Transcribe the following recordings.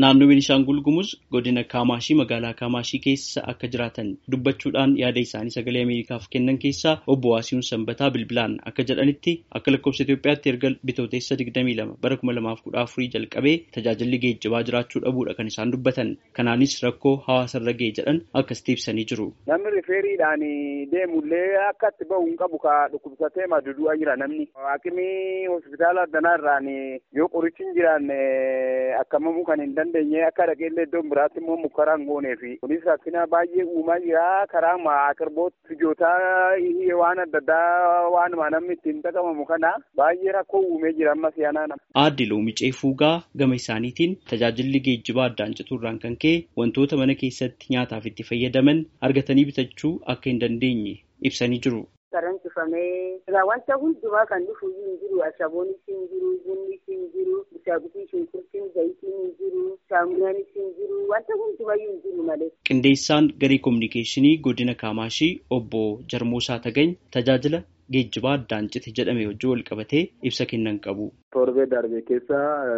naannoo Beenishaangul Gumuz godina Kaamaashii magaalaa Kaamaashii keessa akka jiraatan dubbachuudhaan yaada isaanii sagalee Ameerikaaf kennan keessaa obbo Waasihuun Sanbataa bilbilaan akka jedhanitti akka lakkoofsa Itoophiyaatti erga bitootessa 22 bara 2014 jalqabee tajaajilli geejjibaa jiraachuu dhabuudha kan isaan dubbatan. Kanaanis rakkoo hawaasarra ga'e jedhan akkasitti ibsanii jiru. Namni rifeeriidhaan deemullee akka itti bahu hin qabu ka dhukkubsatee madudu'aa jira namni. Haakimii hospitaala addanaa irraan yoo qorichi hin jiraanne akkamamuu kan hin dandeenye akka dhaqeellee iddoon biraatti immoo mukkaraa hin goonee fi kunis rakkina baay'ee uumaa jira karaa aqirboota ijootaa waan adda addaa waan namni ittiin dhaqamamu kana baay'ee rakkoo uumee jira amma siyaanaa nama. Aadde Loomicee Fuugaa gama isaaniitiin tajaajilli geejjibaa addaan citurraan kan ka'e wantoota mana keessatti nyaataaf itti fayyadaman argatanii bitachuu akka hin dandeenye ibsanii jiru. Karaan cufamee egaa wanta hundumaa kan dhufu hin jiru ashaboonis hin jiru bunnis hin jiru bishaabitii shunkurtiin zayitiin hin jiru saamunaanis hin jiru wanta hundumayyuu hin jiru malee. Qindeessaan garee kominikeeshinii godina Kaamaashii obbo Jarmoosaa Tagany tajaajila geejjibaa addaan cite jedhame wajjin wal qabatee ibsa kennan qabu. Torbee darbe keessa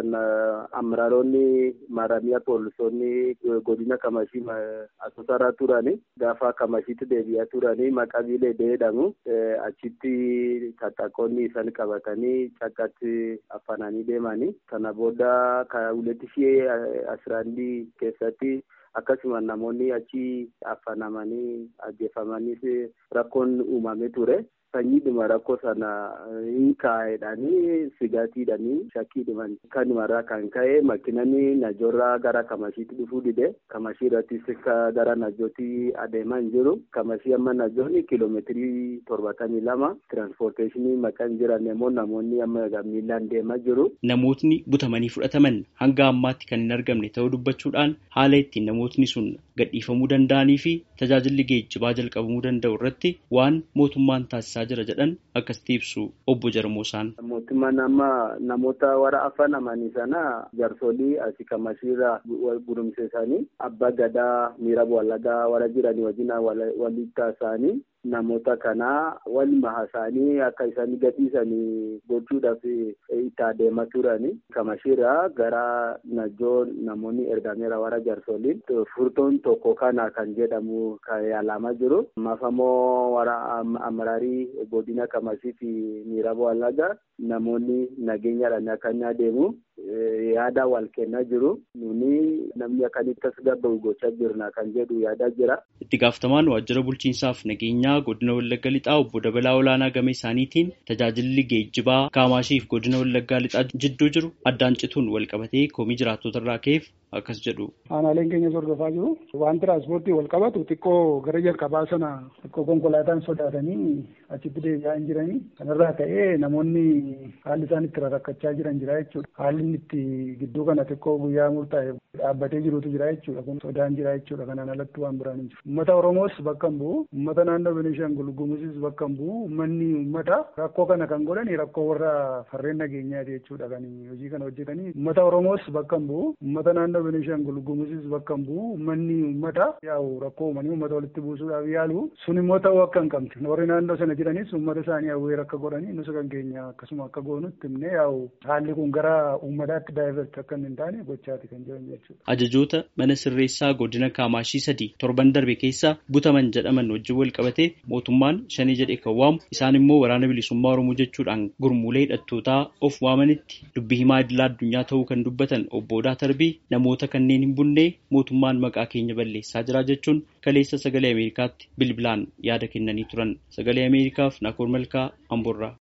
amaraaronni maaramiyaa poolisoonni godina Kamashii asoosaraa turani gaafa Kamashiitti deebi'aa turani maqabilee jedhamu achitti taxaqoonni isaan qabatanii cakkatti afananii deemanii kana booda huletti shii asiraandii keessatti akkasuma namoonni achi afanamanii ajjeefamanis rakkoon uumamee ture. sanyiidhuma rakkoo sana hin kaa'edhanii sigaatiidhanii shakkiidhuman kanumarraa kan ka'e makinani najoorraa gara kamashiitti dhufuu dide kamashii irrattis gara najootti adeemaa hin jiru kamashii amma najoonni kiiloomeetirii torbatamii lama tiraanspoorteeshinii maqaan jiran immoo namoonni amma miilaan deemaa jiru. Namootni butamanii fudhataman hanga ammaatti kan hin argamne ta'uu dubbachuudhaan haala ittiin namootni sun gadhiifamuu danda'anii fi tajaajilli geejjibaa jalqabamuu danda'u irratti waan mootummaan taasisaa jira jedhan akkasitti ibsu obbo Jarmoosaan. Mootummaan amma namoota warra afanamanii sana jaarsolii asii kamashiirraa gurumseessanii abbaa gadaa miira wallagaa warra jiranii wajjin walitti taasisanii namoota kana walima haasa'anii akka isaan gadhiisanii gochuudhaaf itti adeemaa turani. Kamashiirraa gara najoo namoonni ergameera warra jaarsoliin furtuun tokko kana kan jedhamu kan yaalamaa jiru. Ammaaf ammoo warra amaraarii godina kamashii fi miira wallagaa namoonni nageenyaadhaan akka inni adeemu yaada wal kennaa jiru. Nuni namni akkanitti as gabba'u gochaa jirna kan jedhu yaada jira. Itti gaafatamaan waajjira bulchiinsaaf nageenyaa godina Wallagga Lixaa obbo Dabalaa Olaanaa game isaaniitiin tajaajilli geejjibaa Kaamashiif godina Wallaggaa Lixaa jidduu jiru addaan cituun wal qabatee komii jiraattota irraa ka'eef akkas jedhu. Aanaaleen keenyas hordofaa jiru. Waan tiraanspoortii wal qabatu xiqqoo gara jalqabaa sana xiqqoo konkolaataan sodaatanii achitti deebi'aa hin jiranii. Kanarraa ka'ee namoonni haalli isaan itti rakkachaa jiran jira jechuudha. Haalli inni itti gidduu kana xiqqoo guyyaa murtaa'e dhaabbatee jirutu jira jechuudha. Kun sodaan jira jechuudha. Kanaan alatti waan biraan hin jiru. Uummata Oromoos bakka hin bu'u. Uummata naannoo Beenishaangul Gumuuzis bakka hin bu'u. Uummanni uummata rakkoo kana kan godhani rakkoo warra farreen nageenyaati jechuudha. Kan hojii kana hojjetanii. Uummata Oromoos bakka hin bu'u. Uummata naannoo Beenishaangul Gumuuzis bakka hin bu'u. Uummanni uummata yaa'u rakkoo uumanii uummata walitti buusuudhaaf yaalu. Sun immoo ta'uu akka hin qabne. Warri naannoo sana jiranis uummata isaanii hawweera akka godhanii nus kan keenya akkasuma akka goonutti himne yaa'u haalli kun gara uummataatti daayiverti akka hin taane gochaati kan jiran jechuudha. Ajajoota mana sirreessaa godina Kaamaashii sadii torban darbe keessa butaman jedhaman wajjin wal qabatee mootummaan shanii jedhee kan waamu isaan immoo waraana bilisummaa Oromoo jechuudhaan gurmuulee hidhattootaa of waamanitti dubbii himaa idilaa addunyaa ta'uu kan dubbatan obbo Odaa Tarbii namoota kanneen hin bunne mootummaan maqaa keenya balleessaa jira jechuun kaleessa sagalee Ameerikaatti bilbilaan yaada kennanii turan. Sagalee Ameerikaaf Naakoor Malkaa Amboorraa.